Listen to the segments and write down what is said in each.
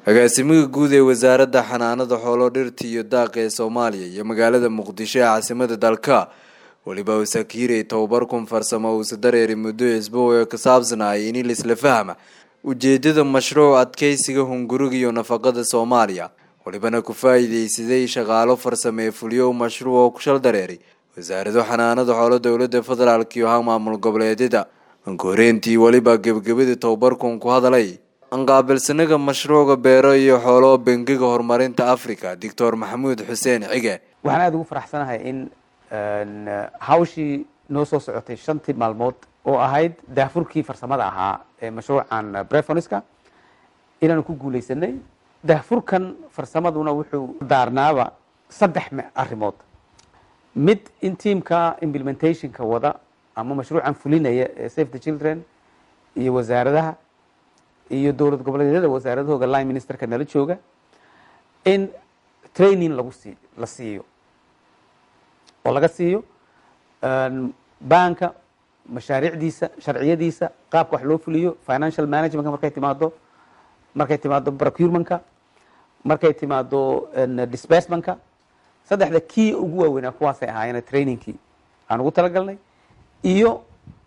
agaasimaha guud ee wasaaradda xanaanada xoolo dhirta iyo daaqa ee soomaaliya iyo magaalada muqdisho ee caasimada dalka weliba usakiirey tababarkun farsamo uusa dareeri muddo isbow ee ka saabsanaya in lisla fahma ujeedada mashruuc adkeysiga hunguriga iyo nafaqada soomaaliya welibana ku faa-iideysaday shaqaalo farsame ee fuliyo mashruuc oo ku shal dareeray wasaarado xanaanada xoolo dowlada federaalk iyo ha maamul goboleedyada ankooreentii weliba gebagabada tababarkun ku hadalay anqaabilsanaga mashruuca beero iyo xoolo bengiga horumarinta africa doctor maxamuud xuseen cige waxaan aada ugu faraxsanahay in hawshii noo soo socotay shantii maalmood oo ahayd daahfurkii farsamada ahaa ee mashruucan brefoniska inaanu ku guuleysanay daahfurkan farsamaduna wuxuu daarnaaba saddex arrimood mid in tiamka implementationka wada ama mashruucan fulinaya ee safe the children iyo wasaaradaha iyo dowlad goboleedyada wasaaradahooga line ministerka nala jooga in training lagu sii la siiyo oo laga siiyo banka mashaariicdiisa sharciyadiisa qaabka wax loo fuliyo financial managementka markay timaado markay timaado procurementka markay timaado disbursementka saddexda kii ugu waaweynaa kuwaasay ahaayeen trainingkii aan ugu talagalnay iyo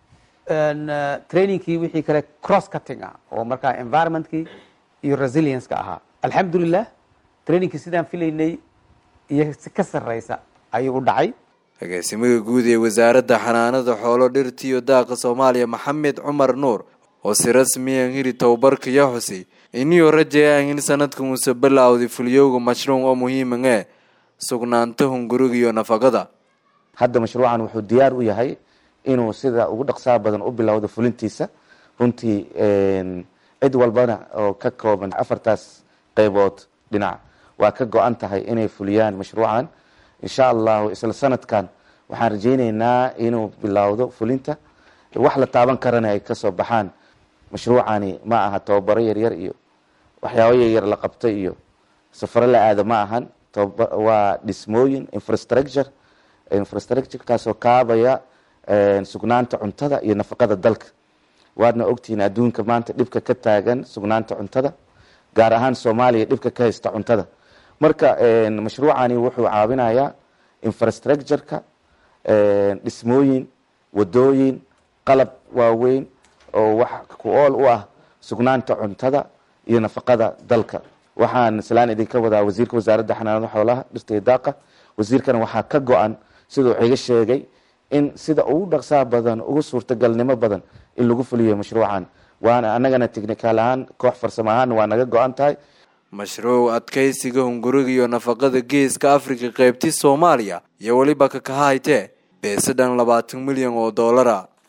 trainingkii wixii kale cross cutting ah oo markaa environmentkii iyo resilience-ka ahaa alxamdulilah trainingkii sidaan filaynay iyo si ka sarreysa ayuu u dhacay agaasimaha guud ee wasaaradda xanaanada xoolo dhirta iyo daaqa soomaaliya maxamed cumar nuur oo si rasmiyan hiri tababarka yaa xusay iniyoo rajayaan in sanadkan uuse bilowday fuliyowga mashruuc oo muhiiman ee sugnaanta hunguriga iyo nafaqada hadda mashruucan wuxuu diyaar u yahay inuu sida ugu dhaqsaha badan u bilowdo fulintiisa runtii cid walbana oo ka kooban afartaas qeybood dhinac waa ka go-an tahay inay fuliyaan mashruucan insha allahu isla sanadkan waxaan rajayneynaa inuu bilowdo fulinta wax la taaban karana ay kasoo baxaan mashruucani ma aha tababaro yaryar iyo waxyaabo yaryar la qabto iyo safaro la aado ma ahan waa dhismooyin infrastructure infrastructurekaasoo kaabaya sugnaanta cuntada iyo nafaqada dalka waadna ogtihiin adduunka maanta dhibka ka taagan sugnaanta cuntada gaar ahaan soomaaliya dhibka ka haysta cuntada marka mashruucani wuxuu caawinayaa infrastructureka dhismooyin wadooyin qalab waaweyn oo wax ku ool u ah sugnaanta cuntada iyo nafaqada dalka waxaan islaan idinka wadaa wasiirka wasaaradda xanaanada xoolaha dhirta iyo daaqa wasiirkana waxaa ka go-an siduu iga sheegay in sida ugu dhaqsaha badan ugu suurtagalnimo badan in lagu fuliyo mashruucan waana anagana technical ahaan koox farsamo ahaan waa naga go-an tahay mashruuc adkeysiga hunguriga iyo nafaqada geeska africa qeybti soomaaliya iyo weliba kakahaytee beesadhan labaatan milyan oo doolara